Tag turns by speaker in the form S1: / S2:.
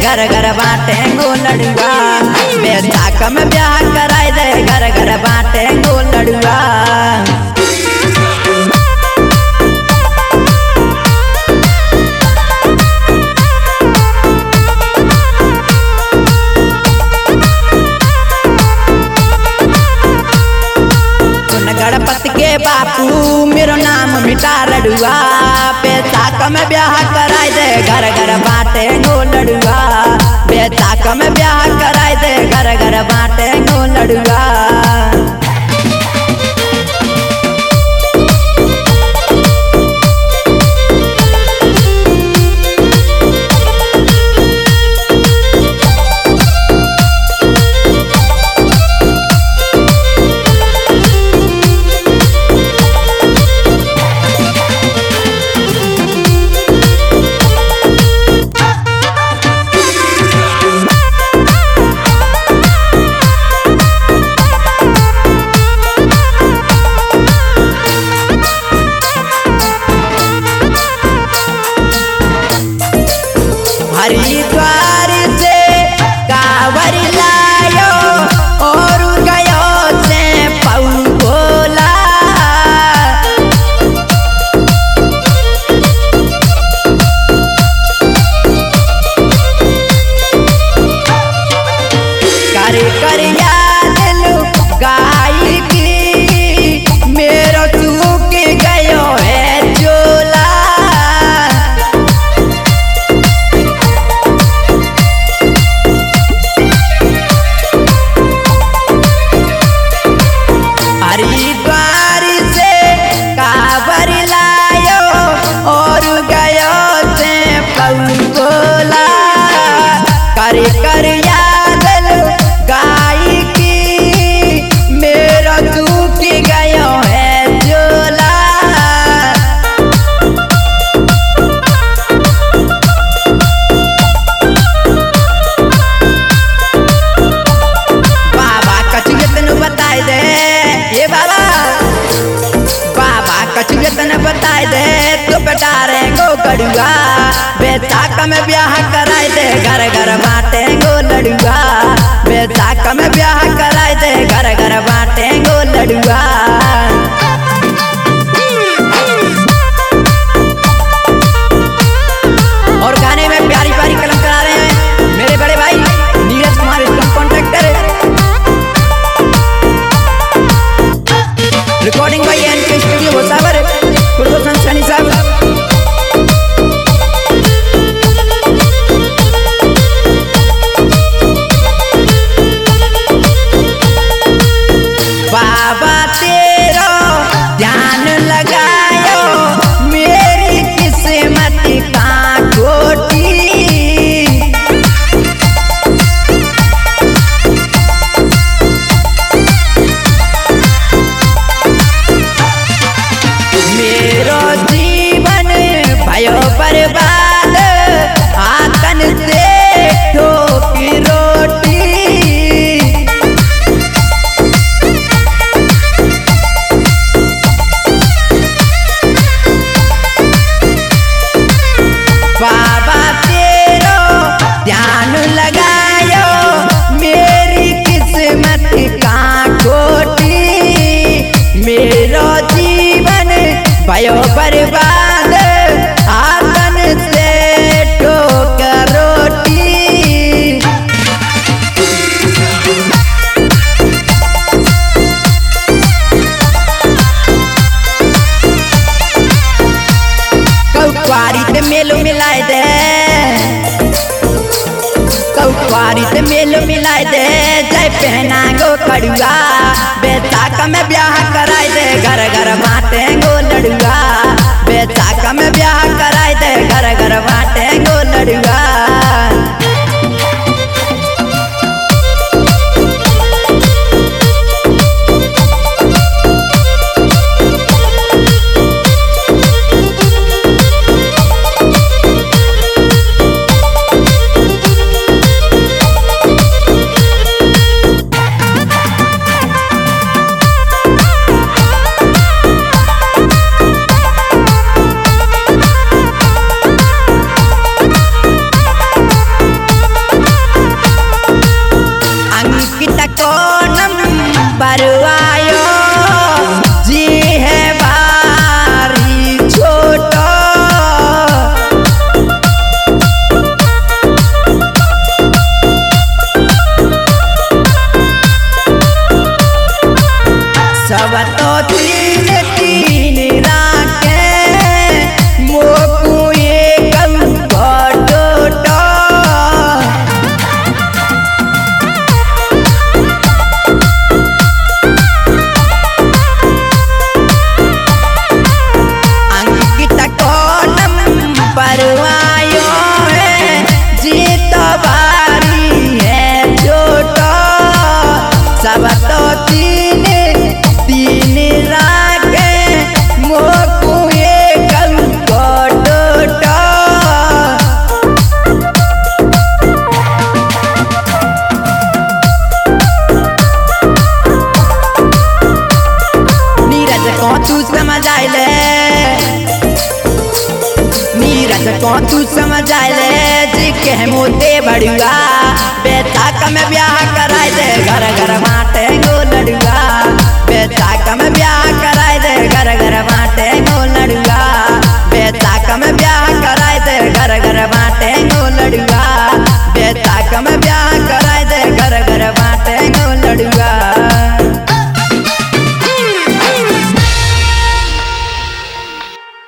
S1: घर घर बाटे गो लड़ुआ बेचाक में ब्याह कराई दे घर घर बाटे गो लड़ुआ सुन गणपति के बापू मेरो नाम मिटा लड़ुआ बेचाक में ब्याह कराई दे घर घर बाटे गो लड़ुआ बेचाक में ब्याह कराई दे घर घर बाटे गो लड़ुआ हरिद्वार से कावर लायो और गयो से पौला कर कर याद लो गाय की मेरो चूक गयो है चोला हरिद्वार से काबर लायो और गयो से पौला कर कर याद लो गाय की मेरो टूट गयो है झोला बाबा कचुगे तनु बताई दे ये बाबा बाबा कचुगे तनु बताई दे तो बेटा रे गो गड़ुआ बेटा कम ब्याह कराई दे घर घर बाटे गो लड़ुआ बेटा कम ब्याह कराई दे घर घर बाटे गो लड़ुआ और गाने में प्यारी प्यारी कलम करा रहे हैं मेरे बड़े भाई नीरज कुमार इसका contractor recording by N K studio भोसावर गुरबोसन सनी साहब बाबा तेरा ध्यान लगायो मेरी किस्मत का खोटी मेरो जीवन भयो बर्बाद आतन से ठोकी रोटी बाबा तेरो ध्यान लगायो मेरी किस्मत का खोटी मेरो जीवन भयो बर्बाद आतन से ठोकर रोटी कौकुआरी ते मेलो मिलाए दे कौकुआरी ते मेलो मिलाए दे जय पहना गो कड़ुआ बेचाक में ब्याह कराई दे घर घर बाटे गो लड़ुआ बेचाक में ब्याह कराई दे घर घर बाटे गो लड़ुआ को तू समझ आए रे जी के मोते बड़ुआ बेटा का में ब्याह कराए दे घर घर बाटे